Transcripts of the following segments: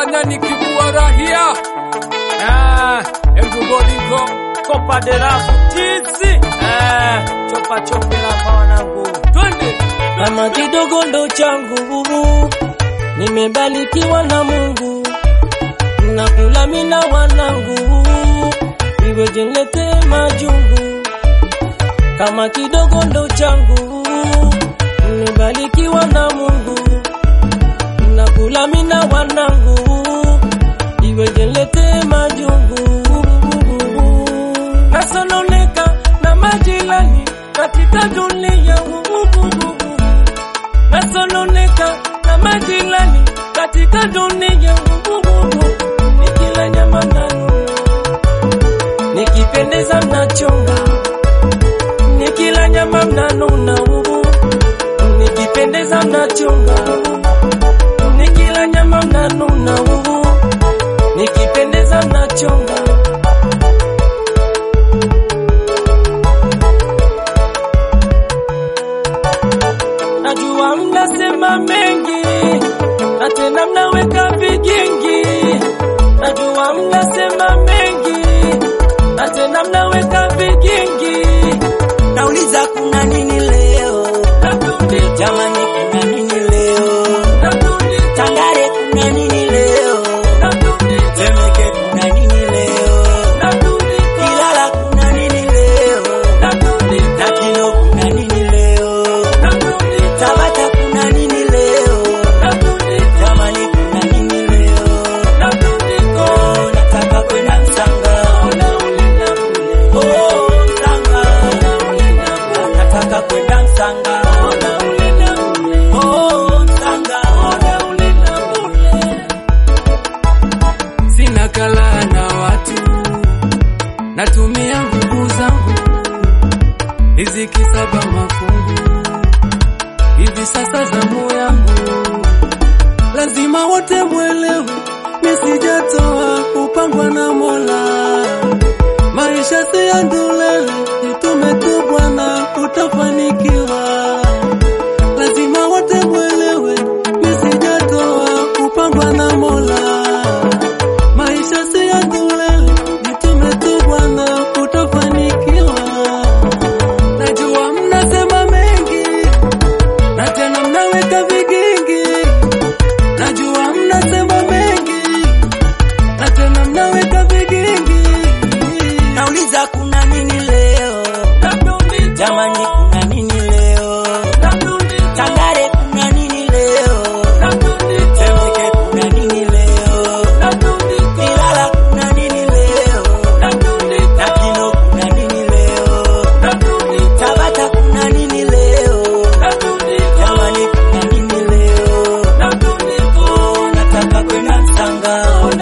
nafanya nikikuwa rahia ah, elguboliko Kopa de la Futisi eh, chopa chopela kwa wanangu twende kama kidogo ndo changu, nimebarikiwa na Mungu, nakula mina wanangu, iweje nilete majungu. Kama kidogo ndo changu, nimebarikiwa na Mungu, nakula mina wanangu, iweje nilete majungu. Nasononeka na majirani katika dunia nasononeka na majirani katika dunia nikila nyama nanu nikipendeza mnachonga nikila nyama mnanuna nikipendeza mnachonga nikila nyama mnanuna nikipendeza mnachonga najua mnasema mengi na tena mnaweka vigingi. Najua mnasema mengi na tena mnaweka vigingi. Nauliza kuna nini leo? Natundi, Jamani kuna nini leo? natundi, Tangare kuna nini leo? natundi, Temeke kuna nini leo? natundi, Ilala kuna nini leo? natundi, Na Kino kuna nini leo? natundi, Tabata kuna nini leo? natundi, Jamani kuna nini leo? natundi, Oh, nataka kwenda Msanga. Oh, Msanga. Nataka kwenda Msanga. Oh, Msanga. sina kala na watu natumia nguvu zangu riziki saba mafungu hivi sasa zamu yangu lazima wote mwelewe nisijatoa kupangwa na mola maisha si ya ndulele jitume tu bwana utafanikiwa lazima wote mwelewe nisijatoa kupangwa na mola maisha si ya ndulele jitume tu bwana utafanikiwa najua mnasema mengi na tena mnaweka vigingi najua mnasema mengi na tena mnaweka vigingi Nauliza kuna nini leo? natundi, Jamani kuna nini leo? natundi, Tangare kuna nini leo? natundi, Temeke kuna nini leo? natundi, Ilala kuna nini leo? natundi, Na Kino kuna nini leo? natundi, Tabata kuna nini leo? natundi, Jamani kuna nini leo? natundi, Oh, nataka kwenda Msanga.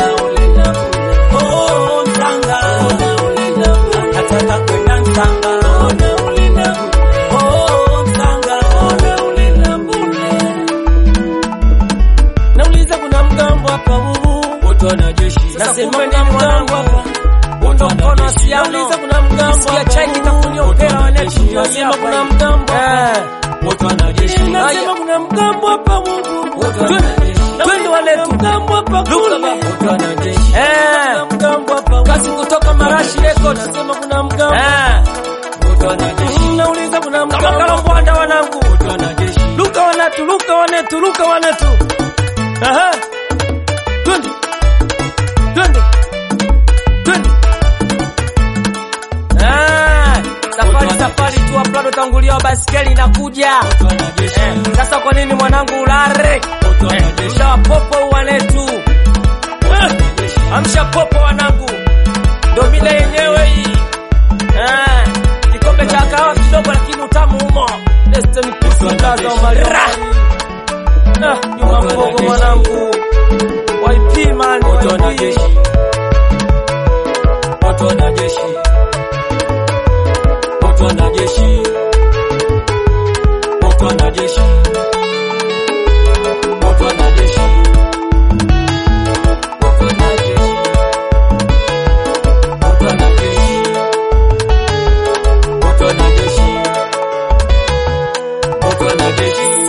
Oh, Msanga. Nataka kwenda Msanga. Oh, Msanga. Nauliza kuna mgambo hapa huu. wote wanajeshi Nasema kuna mgambo hapa. Undo mkono siano. Nauliza kuna mgambo hapa. chai kitakuniombea wanetu. Nasema kuna mgambo hapa. wote wanajeshi Nasema kuna mgambo hapa Mungu. Wote Twende. wanajeshi. Twende wanetu. Mgambo hapa kule. wote wanajeshi Eh. Mgambo hapa. Kasi kutoka Marashi Records. Nasema kuna mgambo. Eh. wote wanajeshi Nauliza kuna mgambo. Kama kalambwanda wanangu. wote wanajeshi Luka wanetu, luka wanetu, luka wanetu. Aha. Twende. Twende. Twende. Ah, safari safari tu aplado tangulia baskeli inakuja. wote wanajeshi Eh, Sasa kwa nini mwanangu ulare? wote wanajeshi Muda wa popo wanetu. Eh, Amsha popo wanangu. Ndio mida yenyewe hii. Eh, kikombe cha kahawa kidogo lakini utamu humo. Destiny Kusandaza wa Malira. Ah, Juma Mbogo mwanangu. YP man, wote YP. wanajeshi wote wanajeshi wote wanajeshi wote wanajeshi wote wanajeshi wote wanajeshi wote wanajeshi